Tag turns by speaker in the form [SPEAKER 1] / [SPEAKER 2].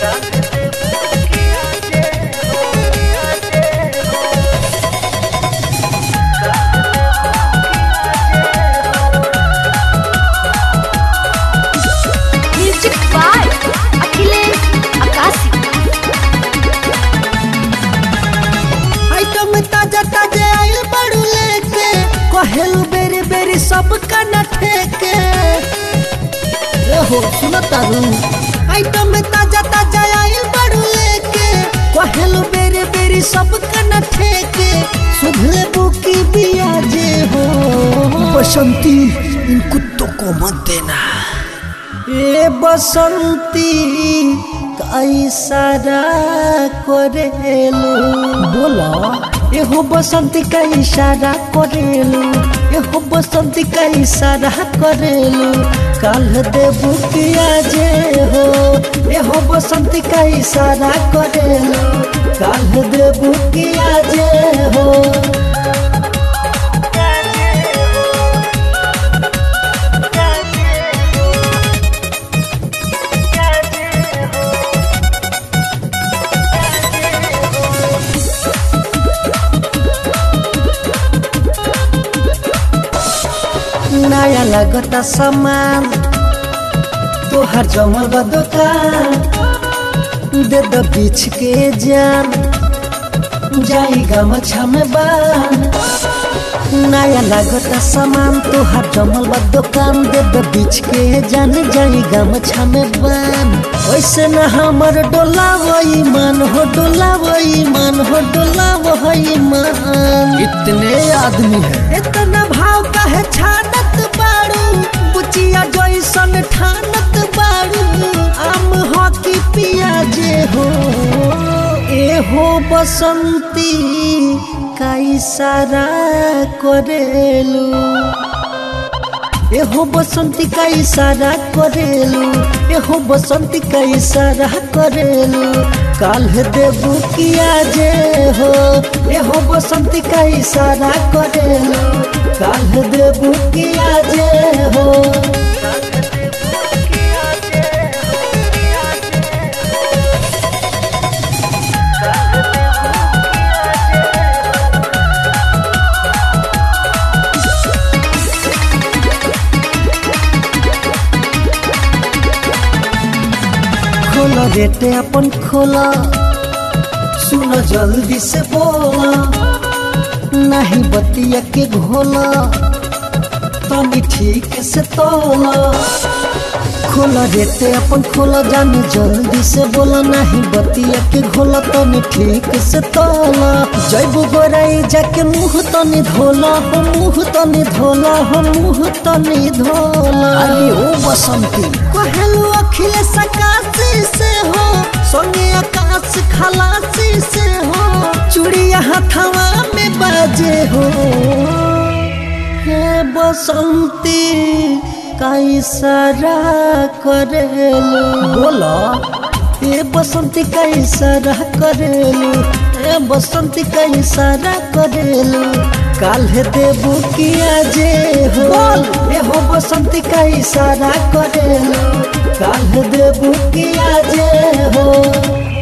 [SPEAKER 1] music by Akhilesh Akashi
[SPEAKER 2] item ताजा ताजा आइल बड़ू लेके कहेलू बेरी बेरी सब कना ठेके ए हो सुनो तारू आइटम ताजा ताजा आइल बड़ू लेके कहेलू बेरी बेरी सब कना ठेके सुधले बुकी बिया जे हो बसंती इन कुत्तों को मत देना ए बसंती कैसारा करेलू बोला एहो बसंती का इशारा करेलू एहो बसंती का इशारा करेलू काल देबू किया जे हो एहो बसंती का इशारा करेलू काल देबू किया जे हो नया लगता सामान तोहर जमल बा दुकान दे द बीच के जान जाई गमछा में बान नया लगता सामान तोहर जमल बा दुकान दे द बीच के जान जाई गमछा में बान वैसे न हमर डोला वही मन हो डोला वही मन हो डोला वही मन इतने आदमी है इतना भाव का है छानत बाड़ू बुचिया जैसन ठानत बाड़ू आम हॉकी पिया जे हो ए हो बसंती का इशारा करेलू एहो बसंती का इशारा करेलू एहो बसंती का इशारा करेलू काल देबू किया जे हो एहो बसंती का इशारा करेलू काल देबू किया जे हो खोला रेटे अपन खोला सुनो जल्दी से बोला नहीं बतिया के घोला तनी ठीक से तोला खोला रेटे अपन खोला जानी जल्दी से बोला नहीं बतिया के घोला तनी ठीक से तोला जैबू गोराई जाके मुंह तनी धोला हो मुंह तनी धोला हो मुंह तनी धोला अरे ओ बसंती कहलू अखिलेश आकाशी से हो संगे आकाश खलासी से हो चूड़िया हथवा में बाजे हो हे बसंती का इशारा करेलू बोला ए बसंती का इशारा करेलू ए बसंती का इशारा करेलू काल्हे देबू किया जे हो ए हो बसंती का इशारा करेलू काल्हे देबू किया जे हो